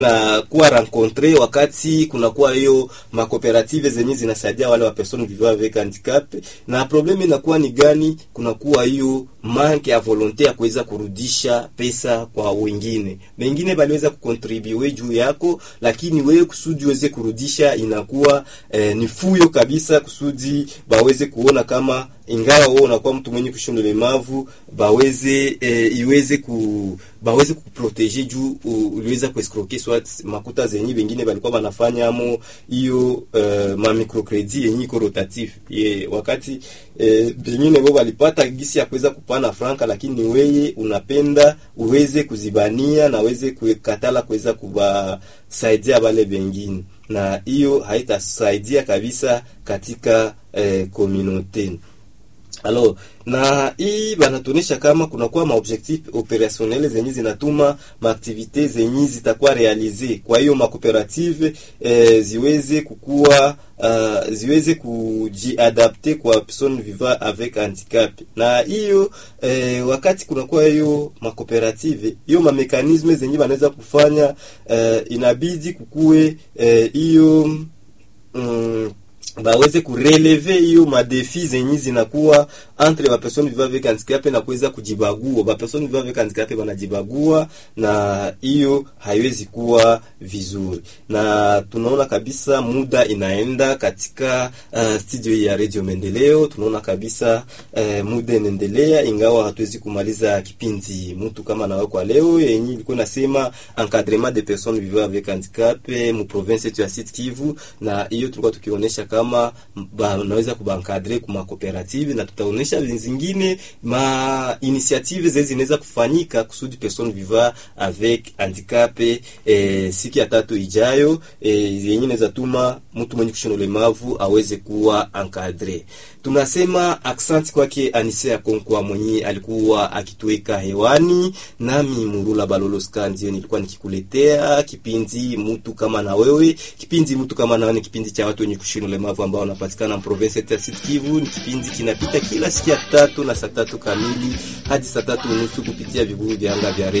na kuwa rencontre wakati kunakuwa hiyo makooperative zenye zinasaidia wale wa personnes vivant avec handicap, na probleme inakuwa ni gani? Kunakuwa hiyo manke ya volonte ya kuweza kurudisha pesa kwa wengine. Wengine baliweza kukontribue juu yako, lakini wewe kusudi uweze kurudisha inakuwa eh, ni fuyo kabisa, kusudi baweze kuona kama ingawa wewe unakuwa mtu mwenye kushinda ulemavu baweze eh, iweze ku baweze kuprotege juu uliweza kuescroquer swat makuta zenye bengine balikuwa banafanya amo hiyo uh, ma microcredit yenye iko rotatif ye, wakati eh, bengine bo balipata gisi ya kuweza kupana franka, lakini weye unapenda uweze kuzibania na uweze kukatala kuweza kubasaidia wale bengine, na hiyo haitasaidia kabisa katika eh, communauté Alors na hii banatuonesha kama kunakuwa maobjectif operationnel zenye zinatuma maaktivite zenye zitakuwa realize. Kwa hiyo makooperative eh, ziweze kukua uh, ziweze kujiadapte kwa person vivant avec handicap, na hiyo eh, wakati kunakuwa hiyo makooperative hiyo mamekanisme zenye banaweza kufanya eh, inabidi kukue hiyo eh, mm, baweze kureleve hiyo madefi zenye zinakuwa entre ba personne vivant avec handicap na kuweza kujibagua. Ba personne vivant avec handicap banajibagua, na hiyo haiwezi kuwa vizuri, na tunaona kabisa muda inaenda katika uh, studio ya Radio Maendeleo. Tunaona kabisa uh, muda inaendelea, ingawa hatuwezi kumaliza kipindi mtu kama nawe kwa leo yenye ilikuwa nasema encadrement des personnes vivant avec handicap mu province yetu ya Sud Kivu, na hiyo tulikuwa tukionyesha kama banaweza kubankadre kuma cooperative na tutaonesha zingine ma initiative zile zinaweza kufanyika kusudi person vivant avec handicap eh, siku ya tatu ijayo eh, yenye inaweza tuma mtu mwenye kushona ulemavu aweze kuwa encadre. Tunasema accent kwake Anise ya Konkwa mwenye alikuwa akituweka hewani, nami Murula Baloloska ndio nilikuwa nikikuletea kipindi mtu kama na wewe. Kipindi mtu kama na wewe ni kipindi cha watu wenye kushona ulemavu ambao wanapatikana province ya Sud Kivu. Ni kipindi kinapita kila siku ya tatu na saa tatu kamili hadi saa tatu unusu kupitia vibuyu vya anga vya